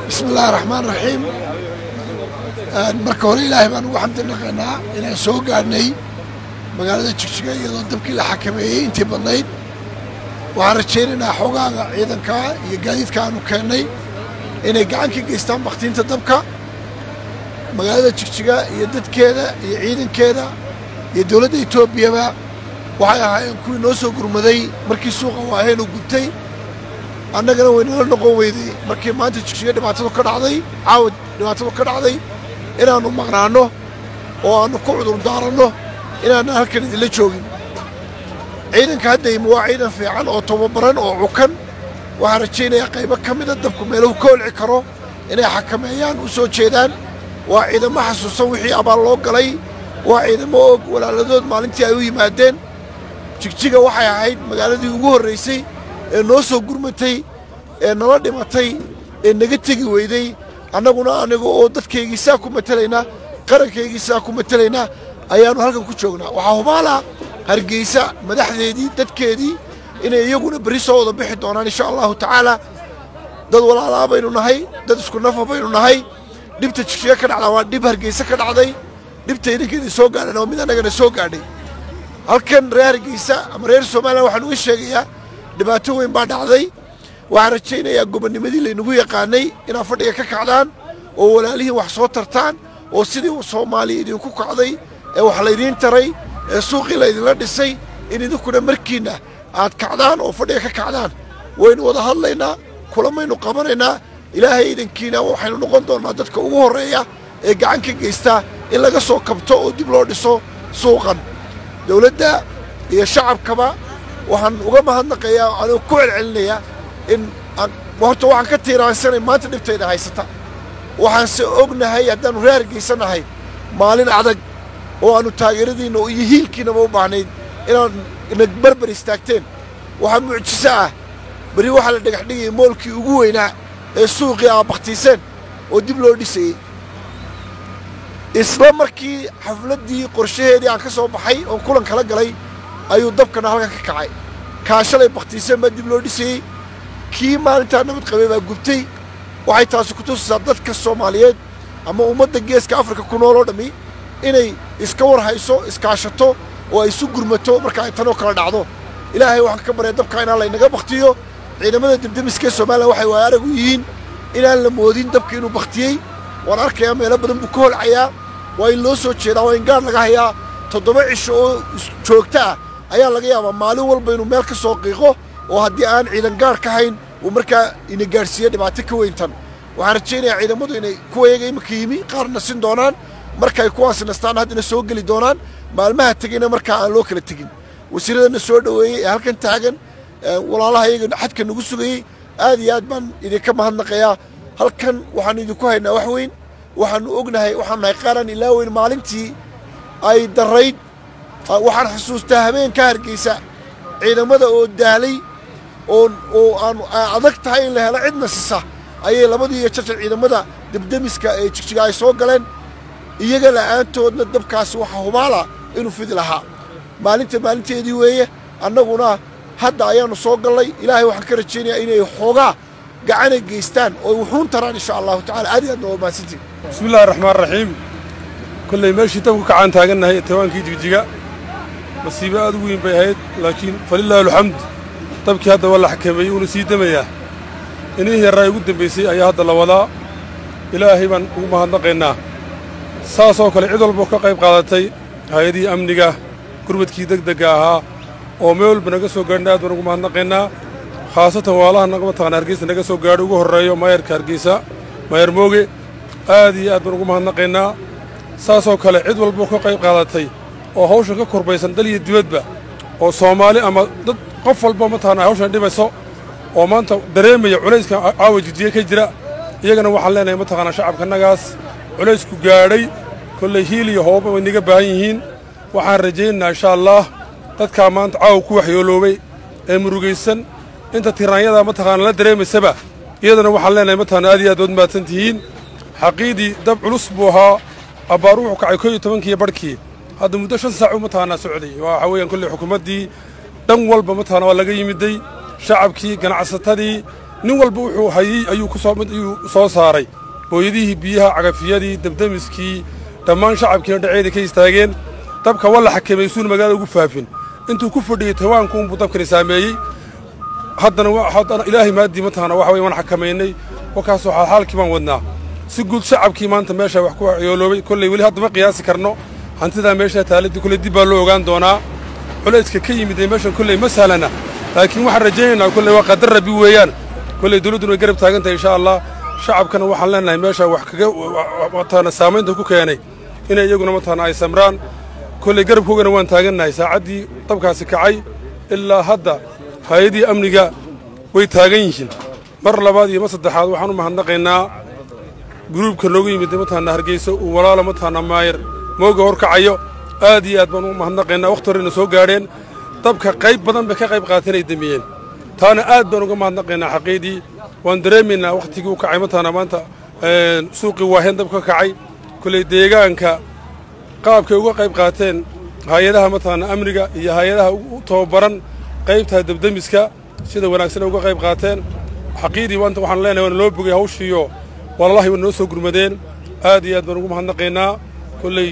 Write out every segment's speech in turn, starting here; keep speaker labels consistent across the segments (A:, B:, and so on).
A: bismi illaahi raxmaan raxiim marka hore ilaahay baan ugu xamdi naqaynaa inaan soo gaadhnay magaalada jigjiga iyadoo dabkii la xakameeyey intii badnayd waxaan rajaynaynaa xoogaaga ciidanka iyo gaadiidka aanu keennay inay gacan ka geystaan bakhtiinta dabka magaalada jigjiga iyo dadkeeda iyo ciidankeeda iyo dowladda etoobiyaba waxay ahaayeen kuwii noo soo gurmaday markii suuqa waaheen uu gubtay annagana waynala noqon weyday markii maanta jigjiga dhibaatadu ka dhacday caawad dhibaatadu ka dhacday inaannu maqnaanno oo aannu ku cudur daaranno inaanna halkan idinla joogin ciidanka hadda yimi waa ciidan fiican oo tababaran oo cukan waxaan rajaynayaa qaybo ka mida dabku meeluhu ka holci karo inay xakameeyaan u soo jeedaan waa ciidamo xasuusan wixii abaal loo galay waa ciidamo og walaaladood maalintii ay u yimaadeen jigjiga waxay ahayd magaaladii ugu horraysay ee noo soo gurmatay ee nala dhimatay ee naga tegi weyday annaguna aniga oo dadkaygii saa ku matelaynaa qarankaygii saa ku matelaynaa ayaannu halkan ku joognaa waxaa hubaalaa hargeysa madaxdeedii dadkeedii inay iyaguna berri soo wada bixi doonaan insha allahu tacaalaa dad walaalaa baynu nahay dad isku nafa baynu nahay dhibta jigjiga ka dhacdaa waa dhib hargeysa ka dhacday dhibta idinkeedii soo gaadhana waa mid annagana soo gaadhay halkan reer hargeysa ama reer somalilan waxaan uga sheegayaa dhibaato weyn baa dhacday waxaan rajaynayaa gobonnimadii laynagu yaqaanay inaad fadhiga ka kacdaan oo walaalihiin wax soo tartaan oo sidii soomaaliya idinku kacday ee wax laydiin taray ee suuqii laydinla dhisay in idinkuna markiinna aad kacdaan oo fadhiga ka kacdaan waynu wada hadlaynaa kulamaynu qabanaynaa ilaahay idankiina waxaynu noqon doonnaa dadka ugu horreeya ee gacan ka geystaa in laga soo kabto oo dib loo dhiso suuqan dowladda iyo shacabkaba waxaan uga mahadnaqayaa anuu ku celcelinayaa in horta waxaan ka tiiraansanay maanta dhibtayda haysata waxaanse ognahay haddaannu reer hargeysanahay maalin adag oo aannu taageeradiinna iyo hiilkiinaba u baahnayd inaad na barbar istaagteen waxaa mucjiso ah berri waxaa la dhagax dhigayay moolkii ugu weynaa ee suuqii aa bakhtiiseen oo dib loo dhisayey isla markii xafladdii qorshaheedii aan ka soo baxay oon kulan kala galay ayuu dabkana halkan ka kacay kaa shalay bakhtiiseen baa dib loo dhisayey kii maalintaa nabad qabay baa gubtay waxay taasi ku tusaysaa dadka soomaaliyeed ama ummadda geeska afrika ku nool oo dhammi inay iska war hayso iskaashato oo ay isu gurmato marka ay tanoo kala dhacdo ilaahay waxaan ka barya dabka inaan laynaga bakhtiyo ciidamada debdemiskee somalilan waxay waaya arag u yihiin inaan la moodin dabka inuu bakhtiyey waan arkayaa meelo badan buu ka holcayaa waa in loo soo jeedaa waa in gaar laga hayaa toddoba cisho oo joogto ah ayaa laga yaabaa maalin walba inuu meel ka soo qiiqo oo haddii aan ciidan gaar ka hayn uu markaa ina gaadhsiiyo dhibaato ka weyntan waxaan rajaynayaa ciidamadu inay kuwa iyaga iminka yimi qaarna sin doonaan markay kuwaasi nastaan haddana soo geli doonaan maalmaha tegeyna markaa aan loo kala tegin wasiiradana soo dhoweeyey ee halkan taagan walaalaha iyaga xadka nagu sugayey aad iyo aad baan idinka mahadnaqayaa halkan waxaannu idinku haynaa wax weyn waxaannu ognahay waxaanu nahay qaaraan ilaa weyn maalintii ay darrayd waxaan xusuustaa habeenka hargeysa ciidamada oo daalay oo oo aan adag tahay in la helo cid nasisa ayay labadii iyo jarjar ciidamada debdemiska ee jigjiga ay soo galeen iyaga la'aantoodna dabkaasi waxaa hubaala inuu fidi lahaa maalinta maalinteedii weeye annaguna hadda ayaannu soo gallay ilaahay waxaan ka rajaynayaa inay xoogaa gacanay geystaan oo wuxuun taraan insha allahu tacala aad iyo aadna waa mahadsantiin
B: bismi illahi raxmaan raxiim kollay meeshii dabku kacaan taagannahay tawaankii jigjiga masiibo aad u weyn bay ahayd laakiin falilaahi alxamd dabkii hadda waa la xakameeyey uuna sii demayaa inihii yarraa ugu dembaysay ayaa hadda la wadaa ilaahay baan ugu mahadnaqaynaa saasoo kale cid walboo ka qayb qaadatay hay-adihii amniga gurmadkii degdegga ahaa oo meel walba naga soo gaadhna aad baan ugu mahadnaqaynaa khaasatan waalaha naga mataqaana hargeysa naga soo gaadho ugu horreeyo maayarka hargeysa maayar mooge aad iyo aad baan ugu mahadnaqaynaa saasoo kale cid walboo ka qayb qaadatay oo hawshan ka korbaysan dal iyo dibadba oo soomaali ama dad qof walba mataqaana hawshan dhibayso oo maanta dareemaya culayska caawa jijiye ka jira iyagana waxaan leenahay mataqaanaa shacabkanagaas culaysku gaadhay kollay hiil iyo hooba way naga baahan yihiin waxaan rajaynaynaa insha allaah dadkaa maanta caawa ku waxyooloobay ee murugaysan inta tiraanyada mataqaana la dareemaysaba iyadana waxaan leenahay mataqaana aad iyo aad waad mahadsan tihiin xaqiidii dab culus buu ahaa abbaar wuxuu kacay koo iyo tobankiiyo barhkii hadda muddo shan saacu mataqaanaa socday waxa weeyaan kolley xukuumaddii dhan walba mataqaana waa laga yimiday shacabkii ganacsatadii nin walba wuxuu hayey ayuu ku soo mid ayuu soo saaray booyadihii biyaha cagafiyadii dabdemiskii dhammaan shacabkiina dhaceeda ka istaageen dabka walla xakameey suuna magaalada ugu faafin intuu ku fadhiyey tawaanku unbuu dabkani saameeyey haddana haddana ilaahay maaddii mataqaana waxa weye waan xakamaynay wakaasoo xaalxaalkii baan wadnaa si guud shacabkii maanta meesha wax ku yooloobay kolley weli hadda ma qiyaasi karno hantidaa meeshaa taaladii kolley dib baa loo ogaan doonaa culayska ka yimid ee meeshan kolley ma sahlana laakiin waxaan rajaynaynaa kolley waa qadar rabbi weeyaan kolley dawladduna way garab taagan tahay insha allah shacabkana waxaan leenahay meesha wax kaga mataqaana saamaynta ku keenay inay iyaguna mataqaana ay samraan kolley garabkoogana waan taagannahay saacaddii dabkaasi kacay ilaa hadda hay-adii amniga way taagan yihiin mar labaad iyo mar saddexaad waxaan u mahadnaqaynaa guruubka noogu yimid mataqaana hargeysa uu walaalo mataqaana maayar mooga horkacayo aad iyo aad baan u mahadnaqaynaa wakhti horena soo gaadheen dabka qayb badan bay ka qayb qaateen ay demiyeen taana aad baan uga mahadnaqaynaa xaqiidii waan dareemaynaa wakhtigii u kacay mataqaana maanta suuqii waaheen dab ka kacay kolley deegaanka qaabkay uga qayb qaateen hay-adaha mataqaana amniga iyo hay-adaha u tababaran qaybta dabdemiska sida wanaagsan ay uga qayb qaateen xaqiidii maanta waxaan leenahay waana loo bogay hawshiiyo walaalahay waa noo soo gurmadeen aad iyo aad baan ugu mahadnaqaynaa kolley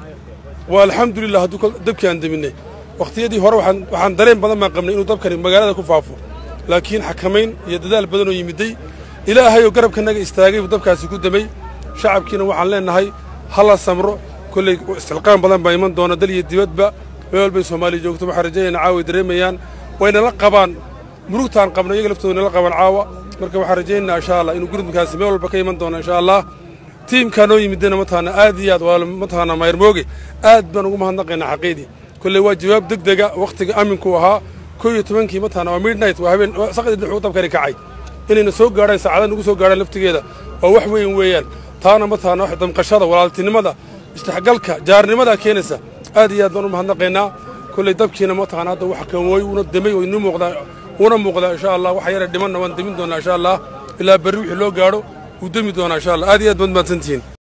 B: waa alxamdulilah hadduu dabkii aan deminnay wakhtiyadii hore waxaan dareen badan baan qabnay inuu dabkani magaalada ku faafo laakiin xakamayn iyo dadaal badanoo yimidday ilaahayoo garabkanaga istaagay buu dabkaasi ku demay shacabkiina waxaan leennahay hala samro kolley istilqaan badan baa iman doona dal iyo dibadba meel walbay soomaaliya joogto waxaan rajaynaa caawa ay dareemayaan waynala qabaan murugtaan qabna iyaga laftooda nala qabaan caawa marka waxaan rajaynaynaa insha allah inuu gurmudkaasi meel walba ka iman doono insha allah tiimkaa noo yimidena mataqaana aad iyo aad waa mataqaana mayrmooge aad baan ugu mahadnaqaynaa xaqiidii kolley waa jawaab deg dega wakhtiga aminku ahaa koo iyo tobankii mataqaana waa midnight waa habeen saqdii dhexuu dabkani kacay inayna soo gaadhaan saacada nagu soo gaadhaan laftigeeda waa wax weyn weeyaan taana mataqaana wax damqashada walaaltinimada isdhexgalka jaarnimada keenaysa aad iyo aad baan u mahadnaqaynaa kolley dabkiina mataqaana hadda wax kawooy uuna demay oo inuu muuqdaa uuna muuqdaa insha allah waxa yara dhimanna waan demin doonaa insha allah ilaa berri wixii loo gaadho wuu demi doonaa insha allah aad iyo aad baad mahadsantihiin